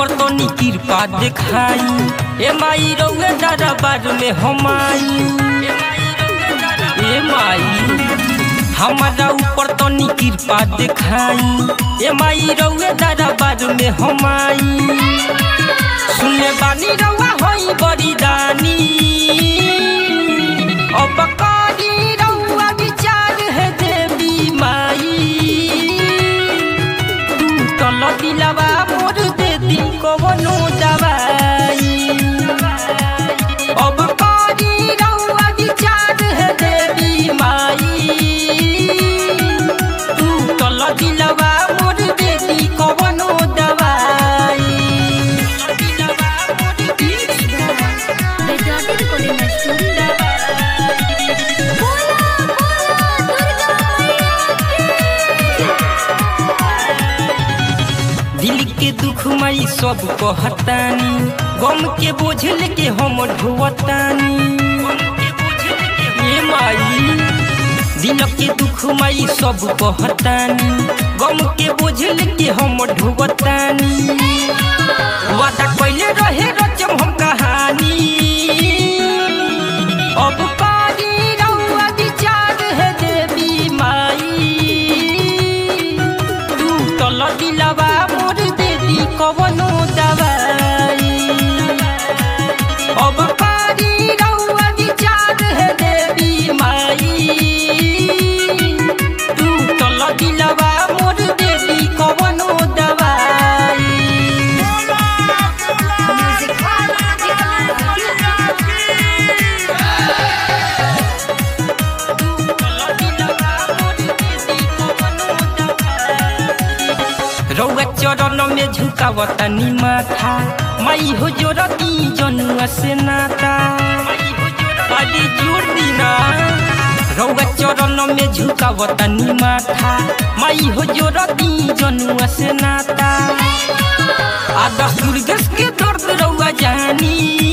ऊपर तो नी कृपा दिखाई ए माई रउए दरबार में हम आई ए माई हमारा ऊपर तो नी कृपा दिखाई ए माई रउए दरबार में हम आई सुने बानी रउआ होई बड़ी दानी अब करी रउआ विचार है देवी माई टूटल दिलवा मोर दे दी कवनो दवाई अब करी रउआ विचार है देवी माई टूटल दिलवा मोर दे दी कवनो दवाई बेजाती रिकॉर्डिंग स्टूडियो बोला बोला दुर्गा दिल के दुख मई सब कहतानी गम के बोझ लेके हम ढोवतानी ये माई दिल के दुख मई सब कहतानी गम के बोझ लेके हम ढोवतानी वादा कइले रहे रचम हम कहानी अब कारी रउआ विचार है देवी माई टूटल दिलवा मोर देदी कवनो दवाई अब कारी रउआ विचार है देवी माई टूटल दिलवा मोर देदी कवनो दवाई रउआ चरण में झुकावतनी माथा माई हो जोरती जनुआ से नाता अरे जोर दीना रउआ चरण में झुकावतनी माथा माई हो जोरती जनुआ से नाता आदर्श दुर्गेश के दर्द रउआ जानी